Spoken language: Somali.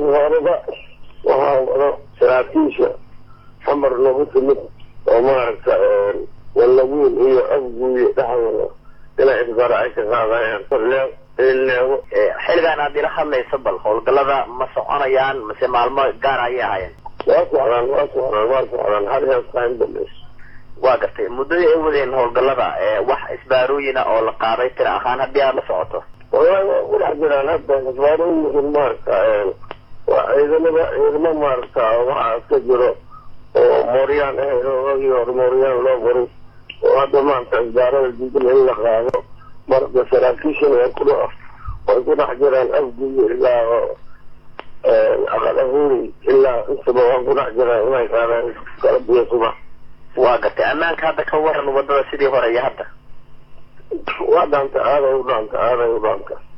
horeba waxaa wado saraakiisha xamar nagu timid oo maaragta wallawiin iyo afguuyo dhexdooda inay isbara ay ka qaadayaan leego xilligaan aad ila hadlayso bal howlgallada ma soconayaan mase maalmo gaar ayay ahaayeen waa socdaan waa socdaan waa socdaan hal heestaan dambeys waa gartay muddadii ay wadeen howlgallada wax isbaarooyina oo la qaaday tira ahaan haddii aad la socoto wallahi waa ku dhex jiraan hadda isbaarooyinkan maaragta waa ciidamada ciidamo maaragta waxaa iska jiro oo mooryaan ahayd oo wagii hore mooryaan loo qoray oo hadda maanta isbaarada diidan in la qaado marka saraakiishan way ku way ku dhex jiraan afguyo ilaa aqal ahuuri ilaa intaba waa ku dhex jiraan inay qaadaan kala biyo subax waa gartay ammaanka hadda ka waran wadada sidii hore iyo hadda waa dhaanta aaday u dhaanta aaday u dhaanta